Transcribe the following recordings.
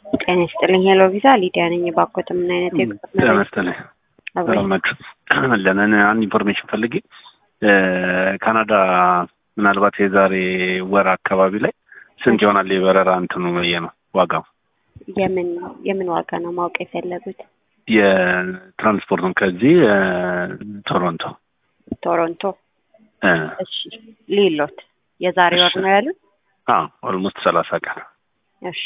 ጤና ይስጥልኝ። ሄሎ ቪዛ ሊዲያ ነኝ። ባኮት ምን አይነት የቁጥር ጤና ይስጥልኝ። ሰላማችሁ ለምን አንድ ኢንፎርሜሽን ፈልጌ ካናዳ ምናልባት የዛሬ ወር አካባቢ ላይ ስንት ይሆናል የበረራ እንትኑ ብዬ ነው ዋጋው የምን የምን ዋጋ ነው ማወቅ የፈለጉት? የትራንስፖርቱን ከዚህ ቶሮንቶ ቶሮንቶ። እ እሺ ሊሎት የዛሬ ወር ነው ያሉት? አዎ ኦልሞስት ሰላሳ ቀን እሺ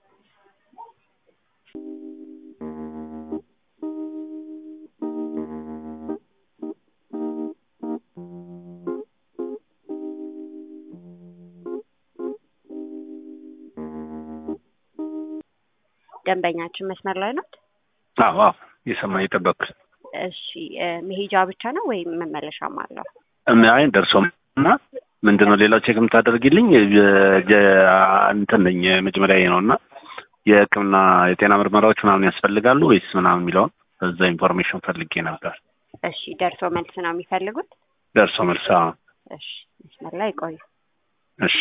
ደንበኛችን መስመር ላይ ናት። አዎ አዎ የሰማ የጠበቅኩት እሺ እ መሄጃ ብቻ ነው ወይም መመለሻም አለው? አይ ደርሶም እና ምንድን ነው ሌላው ቼክ የምታደርጊልኝ የ- የ- እንትን ነኝ መጀመሪያ ነው እና የሕክምና የጤና ምርመራዎች ምናምን ያስፈልጋሉ ወይስ ምናምን የሚለውን እዛ ኢንፎርሜሽን ፈልጌ ነበር። እሺ ደርሶ መልስ ነው የሚፈልጉት? ደርሶ መልስ አዎ። እሺ መስመር ላይ ቆዩ። እሺ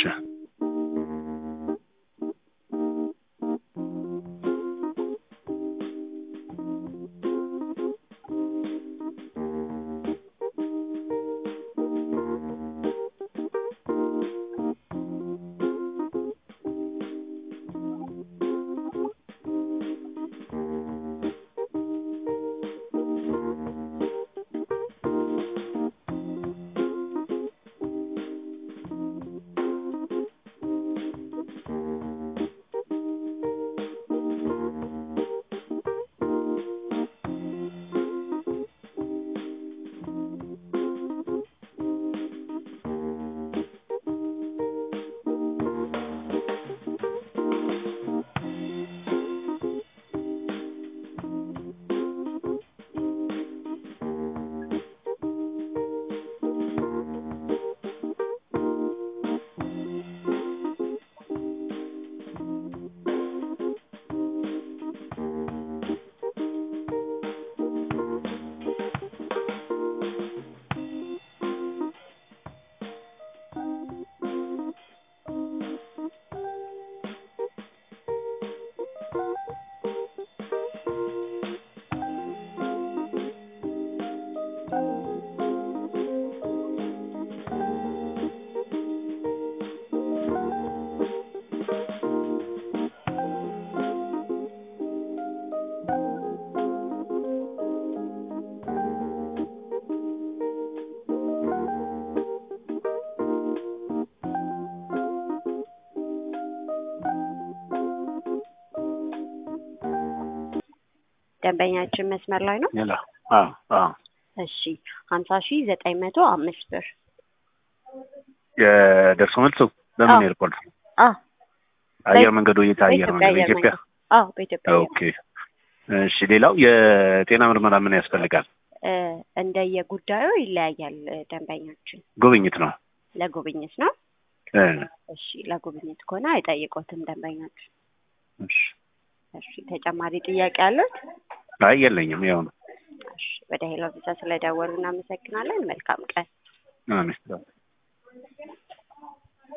ደንበኛችን መስመር ላይ ነው። ሌላ አዎ አዎ እሺ ሀምሳ ሺህ ዘጠኝ መቶ አምስት ብር የደርሶ መልሱ በምን አዎ። ኤርፖርት አዎ አየር መንገዱ የት አየር በኢትዮጵያ መንገድ አየር በኢትዮጵያ መንገድ አዎ በኢትዮጵያ አየር ኦኬ እሺ ሌላው የጤና ምርመራ ምን ያስፈልጋል እ እንደየጉዳዩ ይለያያል። እ ደንበኛችን ጉብኝት ነው ለጉብኝት ነው። እ እሺ ለጉብኝት ከሆነ አይጠይቆትም ደንበኛችን። እሺ እሺ ተጨማሪ ጥያቄ አሉት? አይ የለኝም ያው ነው እሺ ወደ ሄሎ ቪዛ ስለደወሉ እናመሰግናለን። መልካም ቀን። አሜን